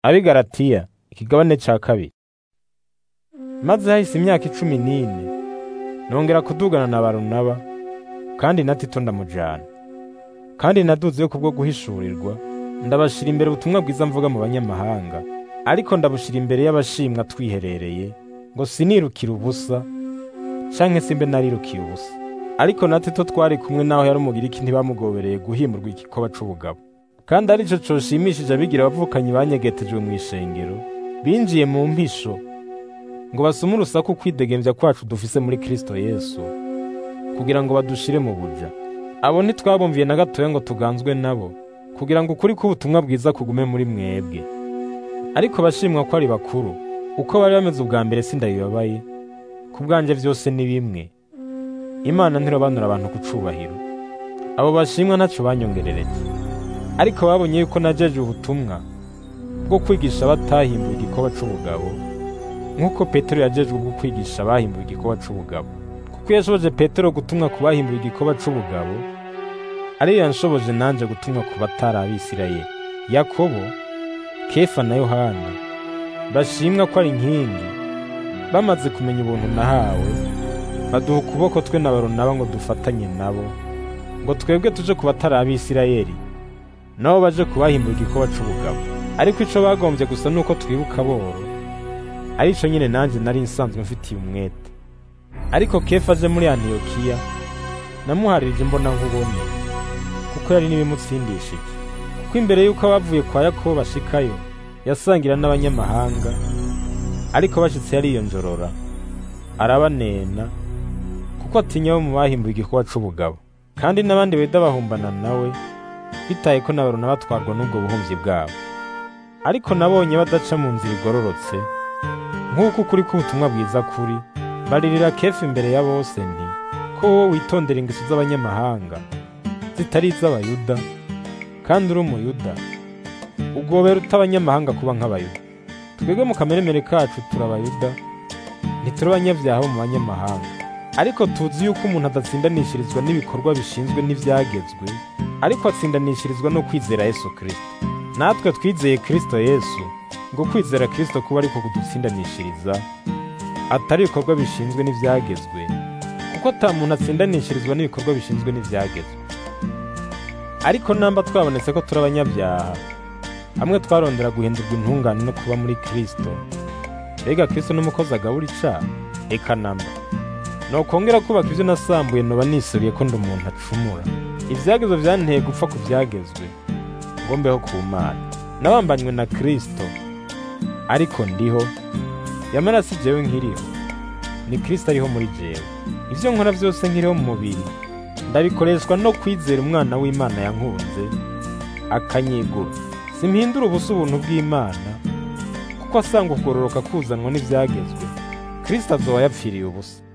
ab'i Galatiya ikigabane ca kabiri maze hahise imyaka icumi n'ine nongera kudugana na Barunaba kandi na Tito ndamujana kandi naduzeyo kubwo guhishurirwa ndabashira imbere ubutumwa bwiza mvuga mu banyamahanga ariko ndabushira imbere y'abashimwa twiherereye ngo sinirukire ubusa canke simbe narirukiye ubusa ariko na Tito twari kumwe naho yari umugiriki ntibamugobereye guhimurwa igikoba c'ubugabo kandi arico coshimishije abigira abavukanyi banyegetejwe mu ishengero binjiye mu mpisho ngo basume urusaku kwidegemvya kwacu dufise muri Kristo Yesu kugira ngo badushire mu buja abo ntitwabumviye na gatoya ngo tuganzwe nabo kugira ngo ukuri k'ubutumwa bwiza kugume muri mwebwe ariko bashimwa ko ari bakuru uko bari bameze ubwa mbere sindabibabaye ku bwanje vyose ni bimwe imana ntirobanura abantu ku cubahiro abo bashimwa ntaco banyongerereje ariko babonye yuko najeje ubutumwa bwo kwigisha batahimbuye igikoba c'ubugabo nk'uko petero yajejwe bwo kwigisha abahimbuye igikoba c'ubugabo kuko yashoboje petero gutumwa ku bahimbuye igikoba c'ubugabo ariyo yanshoboje nanje gutumwa ku batari abisirayeli yakobo kefa na yohana bashimwa ko ari inkingi bamaze kumenya ubuntu nahawe baduha ukuboko twe na baronaba ngo dufatanye nabo ngo twebwe tuje ku batari abisirayeli nabo baje kubahimbuye igikoba c'ubugabo ariko ico bagombye gusa nuko twibuka boro arico nyine nanje nari nsanzwe mfitiye umwete ariko kefa aje muri antiyokiya namuharirije imbona nkubone kuko yari n'ibimutsindishije kuko imbere y'uko abavuye kwa yakobo bashikayo yasangira n'abanyamahanga ariko bashitse yariyonjorora arabanena kuko atinya bo mu bahimbuye igikoba c'ubugabo kandi n'abandi beda bahumbana nawe bitaye ko n'abaruna batwarwa n'ubwo buhumyi bwabo ariko nabonye badaca mu nzira igororotse nk'uko ukuri k'ubutumwa bwiza kuri baririra kefu imbere ya bose nti ko wowe witondera ingeso z'abanyamahanga zitari iz'abayuda kandi uri umuyuda ugobera uta abanyamahanga kuba nk'abayuda twebwe mu kameremere kacu turi abayuda ntituri abanyabyaha bo mu banyamahanga ariko tuzi yuko umuntu adatsindanishirizwa n'ibikorwa bishinzwe n'ivyagezwe ariko atsindanishirizwa no kwizera yesu kristo natwe twizeye kristo yesu ngo kwizera kristo kuba ariko kudutsindanishiriza atari ibikorwa bishinzwe n'ivyagezwe kuko ata muntu atsindanishirizwa n'ibikorwa bishinzwe n'ivyagezwe ariko namba twabonetse ko turi abanyabyaha hamwe twarondera guhindurwa intungane no kuba muri kristo mbega kristo n'umukozi agabura icaha eka namba nokongera kubaka ivyo nasambuye noba nisubiye ko ndi umuntu acumura ivyagezwe vyanteye gupfa ku vyagezwe ngo mbeho ku mana nabambanywe na kristo ariko ndiho yamara si jewe nkiriho ni kristo ariho muri jewe ivyo nkora vyose nkiriho mu mubiri ndabikoreshwa no kwizera umwana w'imana yankunze akanyigura simpindura ubusa ubuntu bw'imana kuko asanga ukugororoka kuzanwa n'ivyagezwe kristo azoba yapfiriye ubusa